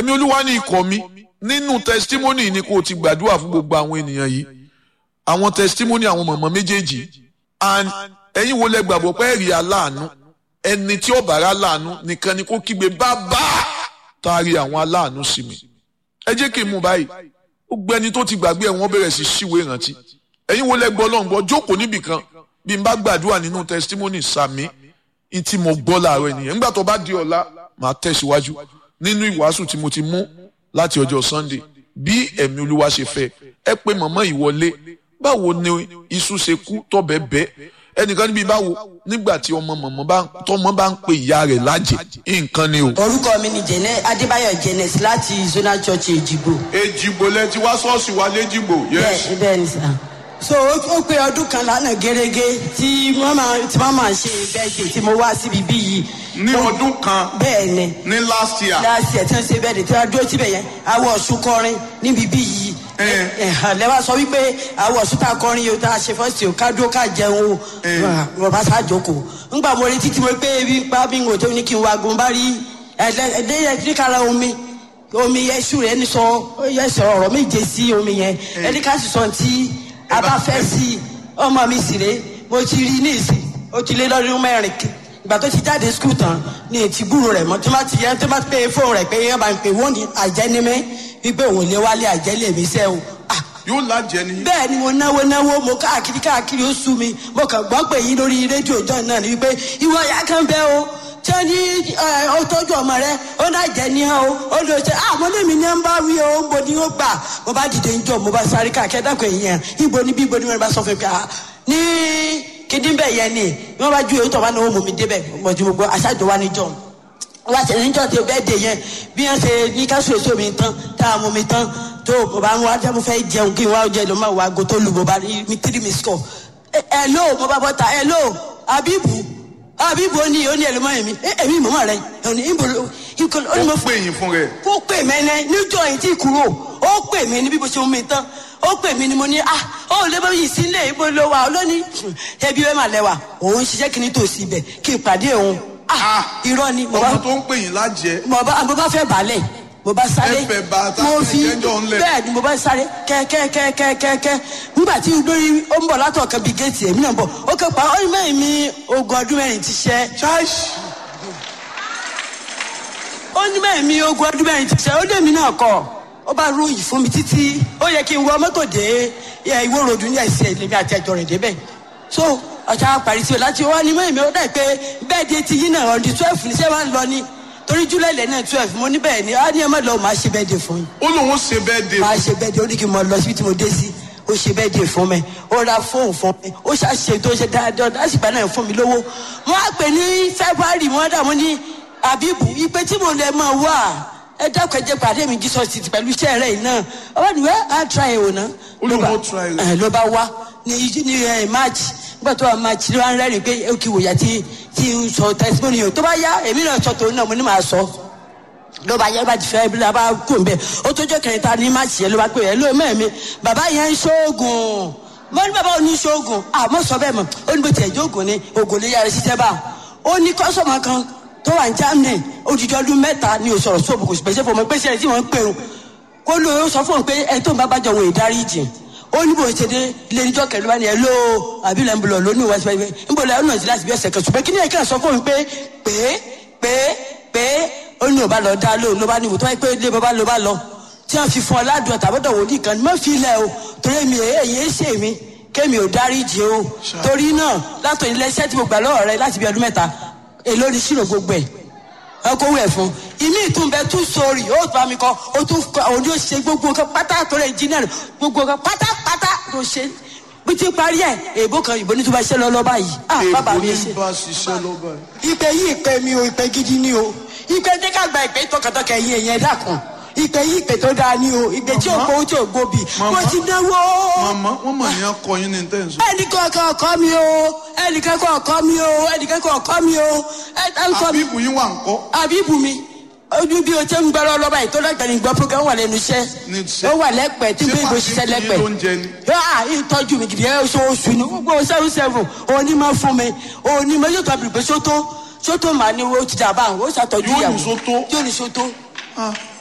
ẹ̀mí olúwa ní ikọ̀ mi nínú testimony ni kò ti gbàdúrà fún gbogbo àwọn ènìyàn yìí àwọn testimony àwọn mọ̀mọ́ méjèèjì and ẹ̀yin wo lẹ gbàgbọ́ pé ẹ̀rí aláàánú ẹni tí ó bára láàánú nìkan ni kó kígbe bàbá taari àwọn aláàánú sí mi ẹ jẹ́ kí n mú báyìí ó gbé ẹni tó ti gbàgbé ẹ̀ wọ́n bẹ̀rẹ̀ sí ṣíwèé ìrántí ẹ̀yin wo lẹ gbọ́ lọ́n gbọ́ jókòó níbì kan bí n bá gbàdúrà nínú testimony sàmí ní tí mo gbọ́ láàárọ̀ ènìyàn nígbà tó bá di ọ̀la màá tẹ̀síwájú nínú ìwàásù tí mo ti mú láti ọjọ́ Sunday bí ẹ̀mí olúwa ṣe fẹ́ ẹ pé mọ̀mọ́ ìwọlé báwo ni iṣu ṣe kú tọ́bẹ̀ bẹ́ ẹnìkan níbi báwo nígbà tí ọmọ mọ̀mọ́ bá tọmọ bá ń pe ìyá rẹ̀ lájẹ nǹkan ni o. orúkọ mi ni jẹnẹ adébáyọ̀ jẹnẹs láti zonal church èjìgbò. èjìgbò lẹ ti wá ṣọ́ọ̀ṣì wa lẹ́jìgbò. bẹ́ẹ̀ bẹ́ẹ̀ ni sà. so ó pé ọdún kan lánàá gẹ́gẹ́ tí wọ́n máa tí wọ́n máa ṣe bẹ́ẹ̀dẹ̀ tí mo wá síbi bí yìí. ní ọdún kan bẹ́ẹ̀ ni. ní last year. last year tí wọ́n ṣe bẹ́ẹ̀dẹ̀ tí wọ́n dúró síbẹ̀ yẹn awọ ọ̀ṣun kọrin níbi bí yìí. lẹ́wọ̀n sọ wípé awọ ọ̀ṣun tá a kọrin yìí tá a ṣe fọ́ọ̀sì o ká dúró ká jẹun o bàbá sá jókòó. ńgbà mo retí tí mo pé ebi ń pa bí n kò tó ní kí n wagun bá rí ẹ̀ẹ́dẹ́gbẹ̀rẹ́ omi omi yẹn ṣù rẹ̀ ẹni sọ yẹ sọ ọ̀rọ̀ méje sí omi yẹn ẹni ká sì sọ ti a bá fẹ́ sí ọmọ mi sì rè mo ti rí ní ìsìn ó ti lé lọ́dún mẹ́rin ìgbà tó ti jáde skul tán ní etí gbúrò rẹ̀ mọ́ tó bá ti yẹ tó bá pé fóònù rẹ̀ pé yẹn bá ń pè wọ́n ní àjẹnímẹ́ wípé òun lé wálé àjẹlé mi sẹ́ o. yóò lájẹ ni. bẹ́ẹ̀ ni mo náwó náwó mo káàkiri káàkiri ó sú mi mo kàn gbọ́ pé yín lórí rédíò ìjọ náà ni wípé ìwọ ya kan bẹ́ o tí ó ní ó tọ́jú ọmọ rẹ ó náà jẹ ní hàn o ó lè ṣe àmọ́ lèmi ní ń bá wí o ń bo ni ó gbà mo bá dìde ń jọ mo bá sáré káàkiri dákọ̀ èèyàn ibo ni bí ibo ni wọn bá sọ fún mi pé ní kíndín bẹ́ẹ̀ yẹn ni wọ́n bá ju èyí tó bá náwó mú mi débẹ̀ mo ti gbogbo aṣáájú wa níjọ wọ́n ṣe níjọ́ tó bẹ́ẹ̀ dé yẹn bí wọ́n ṣe ní káṣù èso mi tán tá a mú mi tán tó mo bá ń wá jẹ́ mo fẹ́ jẹun kí n wá jẹ ló máa wá ago tó lu mo bá rí mi tírí mi sọ ẹ ló mo bá bọ́ ta ẹ ló abibu abibu ó ní ó ní ẹ ló mọ èmi èmi mọ̀mọ́ rẹ ẹ ní ìbò ìkọlù ó ní mo ó pè yín fún rẹ. ó pè mẹ́nẹ́ níjọ́ yìí tí kúrò ó pè mí ní bí mo ṣe mú mi tán ó pè mí ni mo ní ah ó lè bá yìí sílé ibo ló wà ó lónìí ẹbí wẹ́ẹ́ mà lẹ́wà òun ṣiṣẹ́ kí ni tòsí ibẹ̀ kí n pàdé òun ah irọ́ ni mo bá ọmọ tó ń pè yín lájẹ. mo bá mo bá fẹ́ balẹ̀ mo bá sáré Ẹ fẹ́ bá ta mo ẹ fi jẹ́jọ́ ńlẹ̀. bẹ́ẹ̀ ni mo bá sáré kẹ́kẹ́kẹ́kẹ́kẹ́ nígbà tí lórí ó ń bọ̀ látọ̀ kan bíi géètì èmi náà ń bọ̀ ó kẹ́ pa ó ní mẹ́rin mi ogún ọdún mẹ́rin ti ṣẹ́ ó ní mẹ́rin mi ogún ọdún mẹ́rin ti ṣẹ́ ó lé mi náà kọ́ ó bá ròyìn fún mi títí ó yẹ kí n wọ mọ́tò dé ẹ, ìwó ròdù ní ẹ̀sẹ̀ lèmi àti ẹ̀jọ̀ rẹ̀ débẹ̀ so ọ̀sán parí sí o láti wá ní mẹ́rin mi ó dà pé bẹ́ẹ̀ di ti yín náà ọ̀dí twelve ní sẹ́wọ̀n ń lọ ní torí júlẹ̀ lẹ́ náà twelve mo ní bẹ́ẹ̀ ni á ní ẹ má lọ máa ṣe bẹ́ẹ̀ dé fún yín ó lóun ṣe bẹ́ẹ̀ dé. máa ṣe bẹ́ẹ̀ dé ó ní kí n mọ lọ síbi tí mo dé sí ó ṣe bẹ́ẹ̀ dé fún mi ó ra fóònù fún mi ó ṣàṣe tó ṣe dáadáa lásìgbà náà fún mi lówó wọ́n á pè ní february wọ́n dà mọ́ ní abibu ipe tí mo lè máa wà ẹ dákun ẹ jẹ́ pàdé mi jesus ti pẹ̀lú iṣẹ́ rẹ̀ yìí náà ọba nìwẹ́ á tra ẹ̀ wò náà Ó lóun ó try rẹ̀. ẹ ló bá wá ní ní ẹ march nígbà tó wà march ló wá ń rẹ́rìn pé ó kì í wòyà tí tí ń sọ testimony yìí tó bá yá èmi náà sọ tòun náà mo ní màá sọ ló bá yẹ ló bá ti fẹ́ bí ló bá kú ń bẹ̀ ó tó jẹ́ kẹrin ta ní march yẹn ló bá pè é ló mẹ́mi bàbá yẹn ń ṣoògùn mo ní bàbá ò ní ṣoògùn àmọ́ sọ bẹ́ẹ̀ mọ̀ ó ní bó tiẹ̀ jẹ́ ògùn ni ògùn lè yára ṣiṣẹ́ bá ó ní kọ́sọ̀mù kan tó wà ní germany odidi ọdún mẹ́ta ni ò sọ̀rọ̀ sóòbù kò sì pèsè fún ọmọ pèsè ẹ̀ tí wọ́n ń pè ń kó ló ó sọ fún un pé ẹ tó ń bá bàjọ́ òun ìdáríjì ó ní bó ṣe dé ilé níjọ́ kẹlẹ́ wá ní ẹ ló àbílẹ̀ ń bọ̀ lọ ní ìwà síbẹ̀ ń bọ̀ lọ ẹ̀ ọ̀nà sí láti bí ọ̀sẹ̀ kan ṣùgbọ́n kí ni ẹ̀ka sọ fún un pé pé pé pé ó ní ò bá lọ dá lóhùn ló bá ní ìwò tó wáyé pé ilé bàbá ló bá lọ tí wọ́n fi fún ọ ládùn ọ̀tàbọ̀dọ̀ wòlíì kan ní mọ́ fi ilẹ̀ o torí mi èyí ń ṣe mi kémi ò dáríjì o torí náà látọ̀ ilé iṣẹ́ tí mo gbà lọ́wọ́ rẹ láti bí ọdún mẹ́ta èló ni ṣírò gbogbo ẹ̀ ọkọ wẹ̀ fún ìmí ìtúnbẹ tún sórí ó bá mi kọ ó tún kọ òun yóò ṣe gbogbo nǹkan pátá tó rẹ engineer gbogbo nǹkan pátápátá tó ṣe bí ti parí ẹ èèbó kan ìbò ní tó bá ṣe lọ lọ báyìí ah bàbá èèbò mi ní ṣe. bá ṣiṣẹ́ lọ́ba yìí. ìpè yìí ìpè mi o ìpè gidi ni o ìpè tí ká gba ìpè tọkàntọkà ẹ̀yìn ẹ̀yìn ẹ̀dá kan ìpè yìí ìpè tó dáa ni o ìpè tí ò gbowó tí ò gbòbì Màmá. mo ti náwó màmá wọn mà ní akọ yín ní tẹ̀sán. ẹnìkan kan ọkọ mi o ẹnìkan kan ọkọ mi o ẹnìkan kan ọkọ mi o ẹ ẹ ń kọ mi àbíkù yín wà ń kọ́. àbíbù mi ojú bí o ṣe ń gbọ́rọ̀ lọ́ba yìí tó lẹ́gbẹ̀ẹ́ ní gbọ́ program wà lẹ́nu Ní iṣẹ́ iṣẹ́. ó wà lẹ́pẹ̀ẹ́ tí Ṣé bí ibo màá ṣiṣẹ́ fi fún yín lẹ́pẹ̀ẹ́ lóúnjẹ ni? yóò ìtọ́jú mi gidi ẹ̀ oṣooṣù ni gbogbo seven seven onímọ̀ fún mi onímọ̀ yóò tọ́ bìrì pé sótó sótó màá ní o ti dà báwọn ó ṣàtọ́jú Yóò ní ìyàwó sótó? yóò ní sótó Ah,